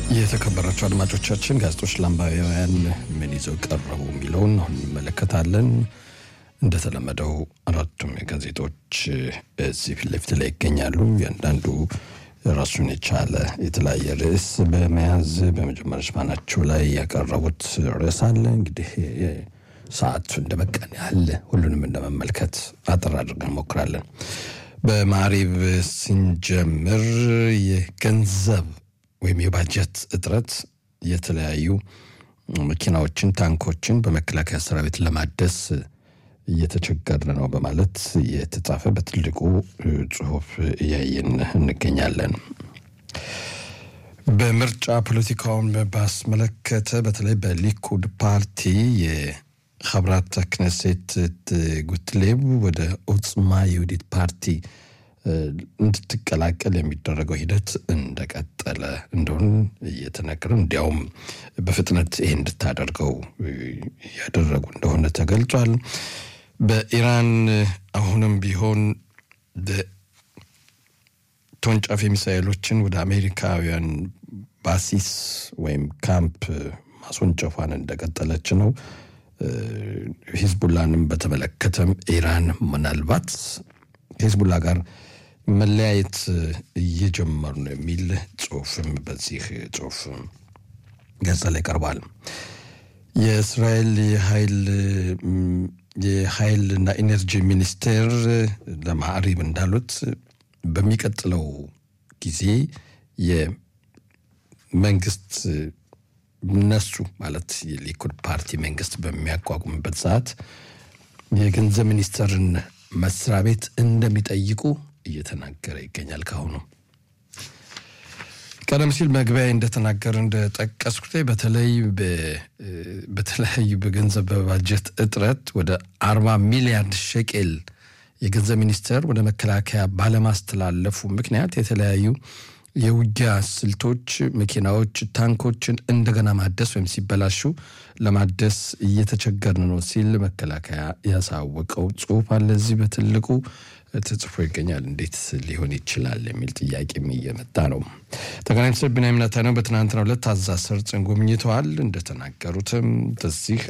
የተከበራቸው አድማጮቻችን ጋዜጦች ለአንባቢያን ምን ይዘው ቀረቡ የሚለውን አሁን እንመለከታለን። እንደተለመደው አራቱም ጋዜጦች እዚህ ፊት ለፊት ላይ ይገኛሉ። እያንዳንዱ ራሱን የቻለ የተለያየ ርዕስ በመያዝ በመጀመሪያ ሽፋናቸው ላይ ያቀረቡት ርዕስ አለ። እንግዲህ ሰዓቱ እንደ በቃን ያህል ሁሉንም እንደመመልከት አጠር አድርገን እንሞክራለን። በማሪብ ስንጀምር የገንዘብ ወይም የባጀት እጥረት የተለያዩ መኪናዎችን፣ ታንኮችን በመከላከያ ሰራዊት ለማደስ እየተቸገርን ነው በማለት የተጻፈ በትልቁ ጽሁፍ እያየን እንገኛለን። በምርጫ ፖለቲካውን ባስመለከተ በተለይ በሊኩድ ፓርቲ የኸብራት ክነሴት ጉትሌብ ወደ ኦጽማ የውዲት ፓርቲ እንድትቀላቀል የሚደረገው ሂደት እንደቀጠለ እንደሆን እየተነገረ እንዲያውም በፍጥነት ይሄ እንድታደርገው ያደረጉ እንደሆነ ተገልጿል። በኢራን አሁንም ቢሆን ተወንጫፊ ሚሳኤሎችን ወደ አሜሪካውያን ባሲስ ወይም ካምፕ ማስወንጨፏን እንደቀጠለች ነው። ሂዝቡላንም በተመለከተም ኢራን ምናልባት ከሂዝቡላ ጋር መለያየት እየጀመሩ ነው የሚል ጽሁፍም በዚህ ጽሁፍ ገጽ ላይ ቀርቧል። የእስራኤል የኃይል የኃይልና ኢነርጂ ሚኒስቴር ለማዕሪብ እንዳሉት በሚቀጥለው ጊዜ የመንግስት እነሱ ማለት የሊኩድ ፓርቲ መንግስት በሚያቋቁምበት ሰዓት የገንዘብ ሚኒስቴርን መስሪያ ቤት እንደሚጠይቁ እየተናገረ ይገኛል። ካሁኑ ቀደም ሲል መግቢያ እንደተናገረ እንደጠቀስኩት በተለይ በተለያዩ በገንዘብ በባጀት እጥረት ወደ አርባ ሚሊያርድ ሸቄል የገንዘብ ሚኒስቴር ወደ መከላከያ ባለማስተላለፉ ምክንያት የተለያዩ የውጊያ ስልቶች፣ መኪናዎች፣ ታንኮችን እንደገና ማደስ ወይም ሲበላሹ ለማደስ እየተቸገርን ነው ሲል መከላከያ ያሳወቀው ጽሁፍ አለ። እዚህ በትልቁ ተጽፎ ይገኛል። እንዴት ሊሆን ይችላል የሚል ጥያቄም እየመጣ ነው። ጠቅላይ ሚኒስትር ቢንያሚን ኔታንያሁ በትናንትናው ዕለት ጋዛ ሰርጥን ጎብኝተዋል። እንደተናገሩትም በዚህ